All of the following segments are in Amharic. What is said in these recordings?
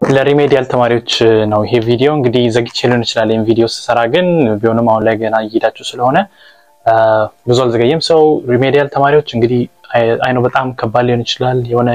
ለሪሜዲያል ተማሪዎች ነው ይሄ ቪዲዮ። እንግዲህ ዘግቼ ሊሆን ይችላል ይህን ቪዲዮ ስሰራ፣ ግን ቢሆንም አሁን ላይ ገና እየሄዳችሁ ስለሆነ ብዙ አልዘገየም። ሰው ሪሜዲያል ተማሪዎች እንግዲህ አይኖ በጣም ከባድ ሊሆን ይችላል። የሆነ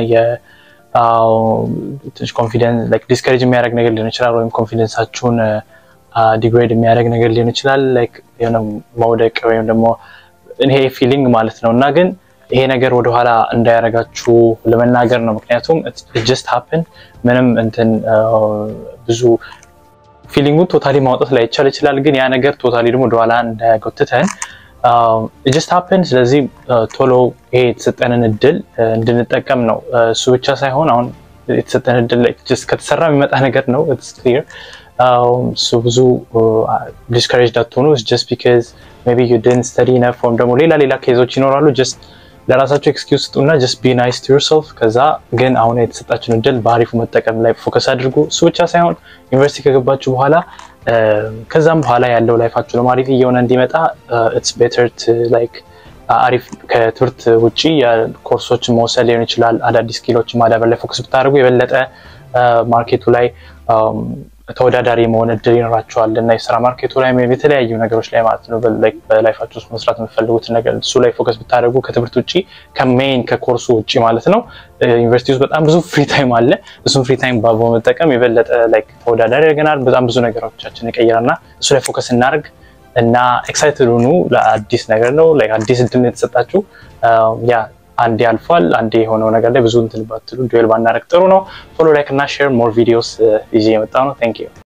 ትንሽ ኮንፊደንስ ዲስከሬጅ የሚያደርግ ነገር ሊሆን ይችላል፣ ወይም ኮንፊደንሳችሁን ዲግሬድ የሚያደርግ ነገር ሊሆን ይችላል። የሆነ መውደቅ ወይም ደግሞ ይሄ ፊሊንግ ማለት ነው እና ግን ይሄ ነገር ወደኋላ እንዳያደርጋችሁ ለመናገር ነው። ምክንያቱም ጀስት ሀፕን ምንም እንትን ብዙ ፊሊንጉን ቶታሊ ማውጣት ላይቻል ይችላል። ግን ያ ነገር ቶታሊ ደግሞ ወደኋላ እንዳያጎትተን ጀስት ሀፕን። ስለዚህ ቶሎ ይሄ የተሰጠንን እድል እንድንጠቀም ነው። እሱ ብቻ ሳይሆን አሁን የተሰጠን እድል ከተሰራ የሚመጣ ነገር ነው። ክሊር እሱ ብዙ ዲስከሬጅ ዳትሆኑ ጀስት ቢካዝ ሜይ ቢ ዩ ዲድንት ስተዲ ኢነፍ ወይም ደግሞ ሌላ ሌላ ኬዞች ይኖራሉ ጀስት ለራሳቸው ኤክስኪውዝ ስጡና ጀስት ቢ ናይስ ቱ ዮርሰልፍ። ከዛ ግን አሁን የተሰጣችሁን እድል በአሪፉ መጠቀም ላይ ፎከስ አድርጉ። እሱ ብቻ ሳይሆን ዩኒቨርሲቲ ከገባችሁ በኋላ ከዛም በኋላ ያለው ላይፋችሁ ደግሞ አሪፍ እየሆነ እንዲመጣ ኢትስ ቤተር ላይክ አሪፍ ከትምህርት ውጭ ኮርሶችን መውሰድ ሊሆን ይችላል። አዳዲስ ስኪሎችን ማዳበር ላይ ፎከስ ብታደርጉ የበለጠ ማርኬቱ ላይ ተወዳዳሪ መሆን እድል ይኖራቸዋል እና የስራ ማርኬቱ ላይ የተለያዩ ነገሮች ላይ ማለት ነው በላይፋችሁ ውስጥ መስራት የምትፈልጉትን ነገር እሱ ላይ ፎከስ ብታደርጉ ከትምህርት ውጭ ከሜይን ከኮርሱ ውጭ ማለት ነው። ዩኒቨርሲቲ ውስጥ በጣም ብዙ ፍሪ ታይም አለ። እሱም ፍሪ ታይም በመጠቀም የበለጠ ተወዳዳሪ ያደርገናል። በጣም ብዙ ነገሮቻችን ይቀይራል እና እሱ ላይ ፎከስ እናደርግ እና ኤክሳይትድ ሁኑ። ለአዲስ ነገር ነው አዲስ እድል የተሰጣችሁ ያ አንዴ አልፏል። አንዴ የሆነው ነገር ላይ ብዙ እንትን ባትሉ ዱዌል ባናደርግ ጥሩ ነው። ፎሎ ላይክ እና ሼር ሞር ቪዲዮስ ይዤ የመጣ ነው። ታንክ ዩ